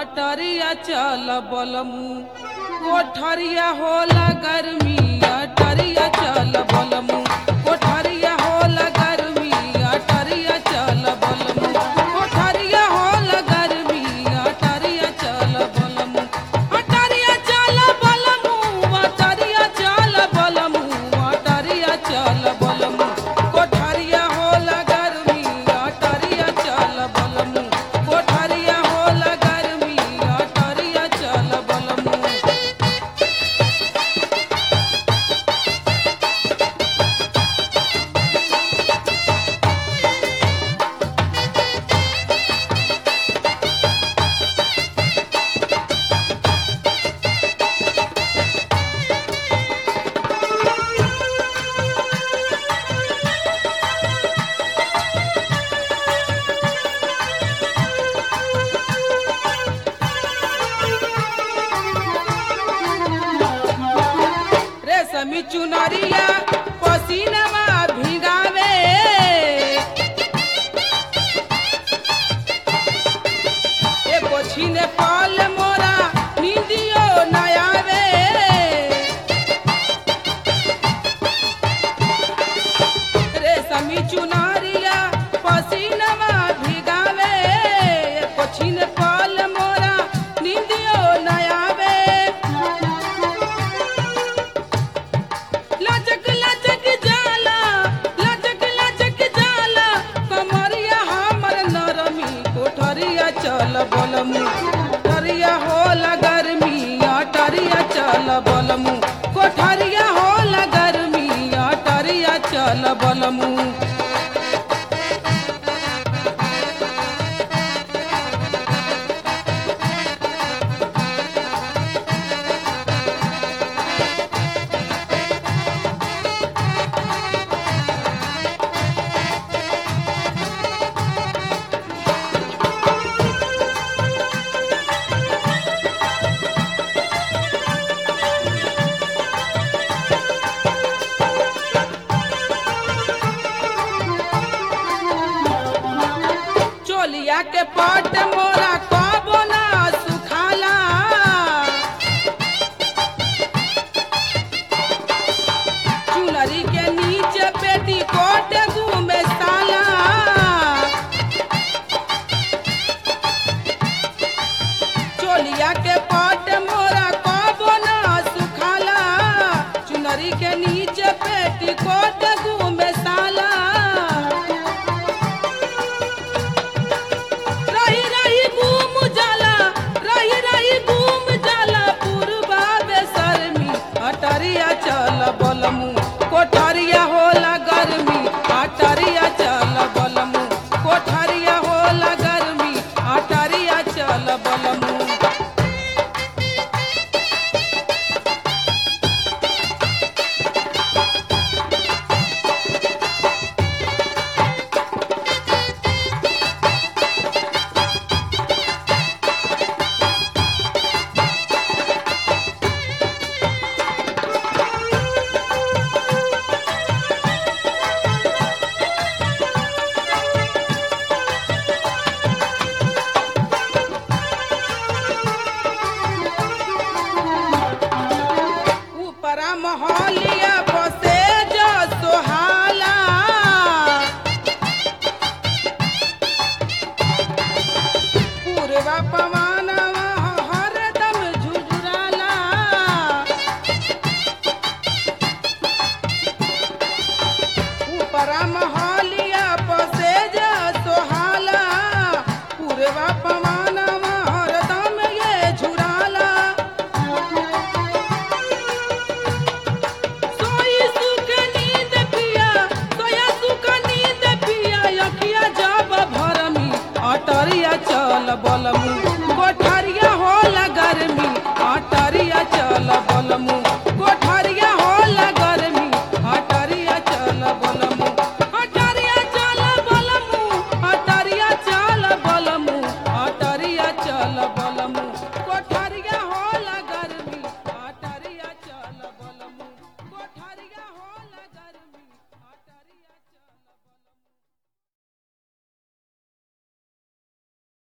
अटरिया चल बलमू कोठरिया होला गर्मी अटरिया चल बलमू कोठरिया होला गर्मी अटरिया चल बलमू कोठरिया होला गर्मी अटरिया चल बलमू अटरिया चल बलमू अटरिया चल बलमू अटरिया चल बलमू कोठरिया होला गर्मी अटरिया चल बलमू कोठरिया होला गर्मी अटरिया चल बलमू रेशमी चुनरिया पसीनवा भिगावे एको छीने पाल मोरा नींदियो न आवे रेशमी चुनरिया पसीनवा भिगावे एको छीने पाल मोरा नींदियो न आवे लचक लचक जाला लचक लचक जाला कमरिया हमर नरमी कोठरिया चल बलमू कोठरिया होला गर्मी अटरिया चल बलमू कोठरिया होला गर्मी अटरिया चल बलमू चोलिया के पट मोरा कबो ना सुखाला चुनरी के नीचे पेटी कोट घूमे साला चोलिया के पट मोरा कबो ना सुखाला चुनरी के नीचे पेटी कोट घूमे साला रही रही घूम जाला रही रही घूम जाला पूर्वा बेसरमी अटरिया चल बलमू कोठरिया होला गर्मी अटरिया चल बलमू कोठरिया होला गर्मी अटरिया चल बलमू ऊपरा मोहलिया बसे जो सोहाला पूर्वा पवनवा हरदम झुझुराला ऊपरा मोहलिया बसे जो सोहाला पूर्वा पवनवा हरदम ये झुराला सोई सुख नींद पिया सोया सुख नींद पिया अखिया जब भरमी अटरिया चल बलमू कोठरिया होला गर्मी अटरिया चल बलमू